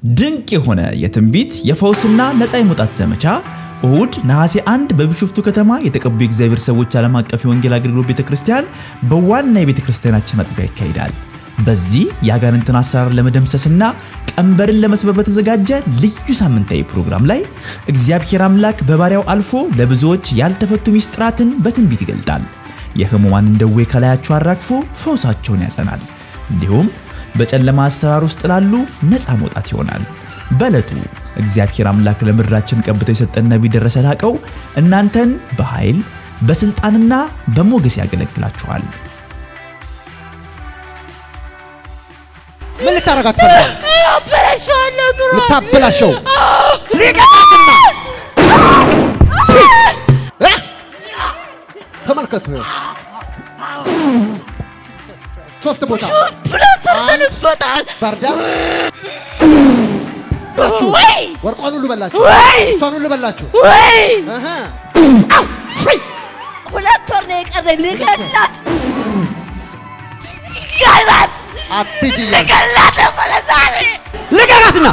ድንቅ የሆነ የትንቢት የፈውስና ነፃ የመውጣት ዘመቻ እሁድ ነሐሴ 1 በቢሾፍቱ ከተማ የተቀቡ የእግዚአብሔር ሰዎች ዓለም አቀፍ የወንጌል አገልግሎት ቤተክርስቲያን በዋና የቤተክርስቲያናችን አጥቢያ ይካሄዳል። በዚህ የአጋንንትን አሰራር ለመደምሰስና ቀንበርን ለመስበር በተዘጋጀ ልዩ ሳምንታዊ ፕሮግራም ላይ እግዚአብሔር አምላክ በባሪያው አልፎ ለብዙዎች ያልተፈቱ ሚስጥራትን በትንቢት ይገልጣል። የሕሙማንን ደዌ ከላያቸው አራግፎ ፈውሳቸውን ያጸናል። እንዲሁም በጨለማ አሰራር ውስጥ ላሉ ነፃ መውጣት ይሆናል። በዕለቱ እግዚአብሔር አምላክ ለምድራችን ቀብቶ የሰጠን ነቢይ ደረሰ ላቀው እናንተን በኃይል በስልጣንና በሞገስ ያገለግላችኋል። ምን ልታረጋት ፈልጋል? አበላሸዋለሁ ኑሮ ልታበላሸው ሊቀጣትና እ? ተመልከቱ ይኸው። ሶስት ቦታ ብሎ ሰርተንበታል። ባርዳ ወይ ወርቋን ሁሉ በላችሁ፣ ወይ እሷን ሁሉ በላችሁ። ወይ እህ። ሁለት ወር ነው የቀረኝ ልገላት ገላት አትሂጂ እያለ ገላት ነበረ ዛሬ ልቀቃትና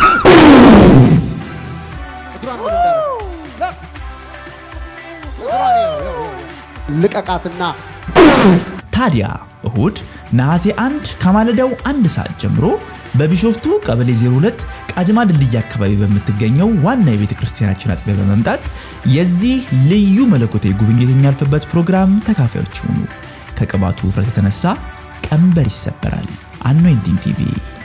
እግሯን ወደ እንዳደረግ። እግሯን ይኸው፣ ይኸው፣ ይኸው። ልቀቃትና ታዲያ እሁድ ነሐሴ 1 ከማለዳው አንድ ሰዓት ጀምሮ በቢሾፍቱ ቀበሌ 02 ቃጅማ ድልድይ አካባቢ በምትገኘው ዋና የቤተ ክርስቲያናችን አጥቢያ በመምጣት የዚህ ልዩ መለኮታዊ ጉብኝት የሚያልፍበት ፕሮግራም ተካፋዮች ሁኑ። ከቅባቱ ውፍረት የተነሳ ቀንበር ይሰበራል። አኖይንቲንግ ቲቪ